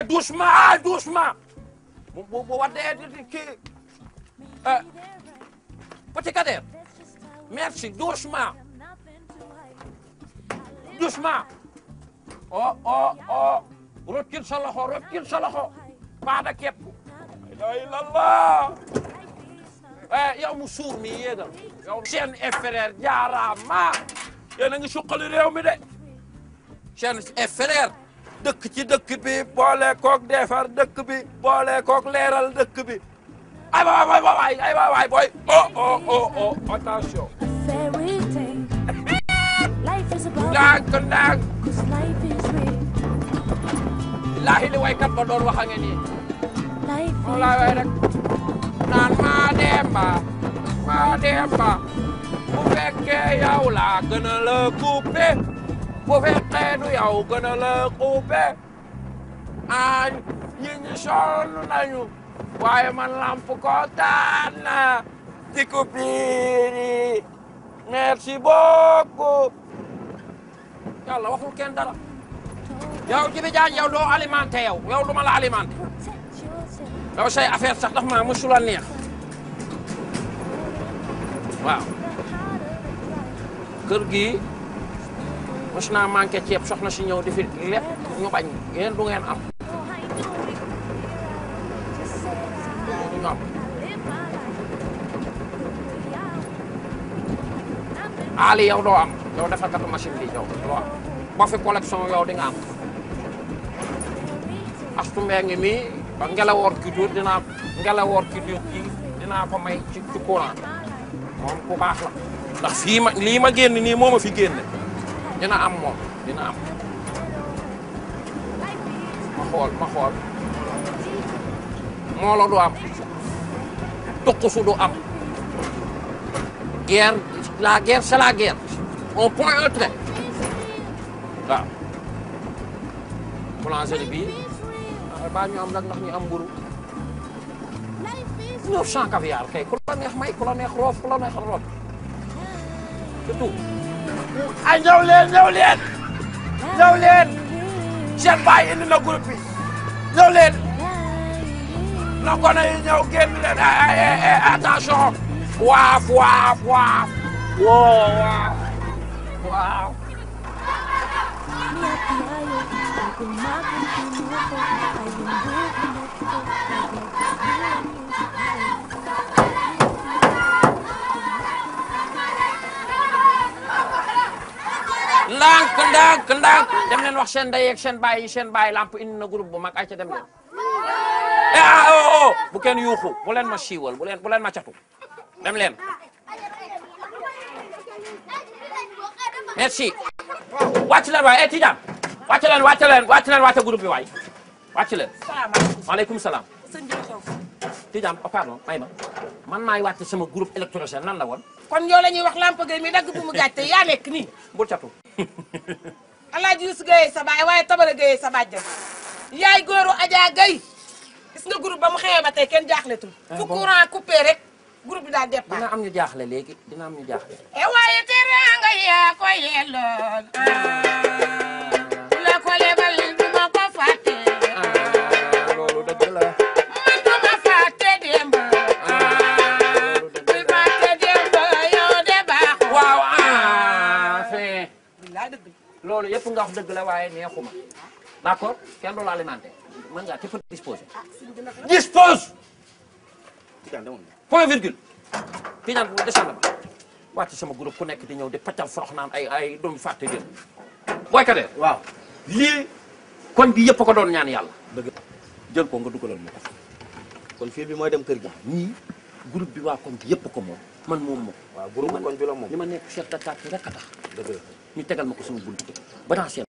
doucement doucement bu bu bu waddee di kii ah petit Kader merci doucement doucement oh oh oh rokkil sa loxo rokkil sa loxo baada képp la ilallah eh yow mu suur mi yéegal yow seen frère jaaraama yéen a ngi suqali réew mi de seen frère dëkk ci dëkk bi boole koog defar dëkk bi boole koog leeral dëkk bi ay waay waay waay ay waay waay booy oh oh oh oh attention Fairy tale. Life is about ndànk ndànk cause life is real. laahi li waykat ba doon wax a nge nii Life moom is laa way rek naan maa demba maa demba bu fekkee yow laa gën a la coupé bu fekkee du yow gën a la coupé ah ñi ñi sonn nañu waaye man lamp kontaan na ci coupure merci beaucoup yàlla waxul kenn dara yow Jibi Jaañ yow doo alimenté yow yow du ma la alimenté protect yourself. yow say affaire sax daf maa mësul a neex waaw kër gi mos naa manqué ceeb soxna si ñëw di fi lépp ñu bañ yéen du ngeen am du ñu am Ali yow doo am yow defal katu machine bi yow doo am boo fi collection yow di nga am astu mbee ngi mi ba ngelawoor ki dur dinaa ngelawoor ki dur kii dinaa ko may ci ci courant moom ku baax la ndax fii ma lii ma génn nii moo ma fi génne dina am moom dina am ma xool ma xool moolo du am tuqusu du am guerre la guerre c'est la guerre on point un trait waaw boulangerie bi ah baa ñu am nag ndax ñu am mburu 900 caviar kay ku la neex may ku la neex roof ku la neex roof c'est tout ay ñëw leen ñëw leen ñëw leen seen baay indi na groupe bi ñëw leen na gone yi ñëw génn leen ay ay ay attention waaf waaf waaf woo waaf waaw ndànk ndànk ndànk dem leen wax seen ndey ak seen baay yi seen baay lamp indi na groupe bu mag ay ca dem leen eh ah oh oh bu kenn yuuxu bu leen ma siiwal bu leen bu leen ma catu dem leen merci wàcc leen waay eh Tidiane wàcc leen wàcc leen wàcc leen wàcc groupe bi waay wàcc leen maaleykum salaam Tidiane oh pardon may ma man maay wàcc sama groupe électrogène nan la woon kon yow la ñuy wax lamp gay mi dagg bu mu gàcce yaa nekk nii bul catu alaaji Yusu Gaye sa baay waaye tabara Gaye sa bàjjan yaay góoru Adja Gaye gis nga groupe ba mu xewee ba tey kenn jaaxletul fu courant coupé rek groupe bi daal départ dina am ñu jaaxle léegi dina am ñu jaaxle e waaye teraanga yaa ko yelloon ku la ko lebal du ma ko fàtte loolu dëgg la man du ma fàtte démb kuy fàtte démb yow de baaxoo waaw ah fin billaay dëgg la loolu yëpp nga wax dëgg la waaye neexuma d'accord kenn du la alimenté mën ngaa te disposer dispose point virgule Tidiane bu descend ba wàcc sama groupe ku nekk di ñëw di paccal forox naan ay ay doomu fàtte jël booy Kader waaw lii koñ bi yëpp ko doon ñaan yàlla dëgg jël ko nga dugalal ma ko kon fii bi mooy dem kër gi ñii groupe bi waa koñ bi yëpp ko moom man moom moom waaw groupe koñ bi la moom li ma nekk chef de quartier rek a tax dëgg la ñu tegal ma ko sama buntu ba dans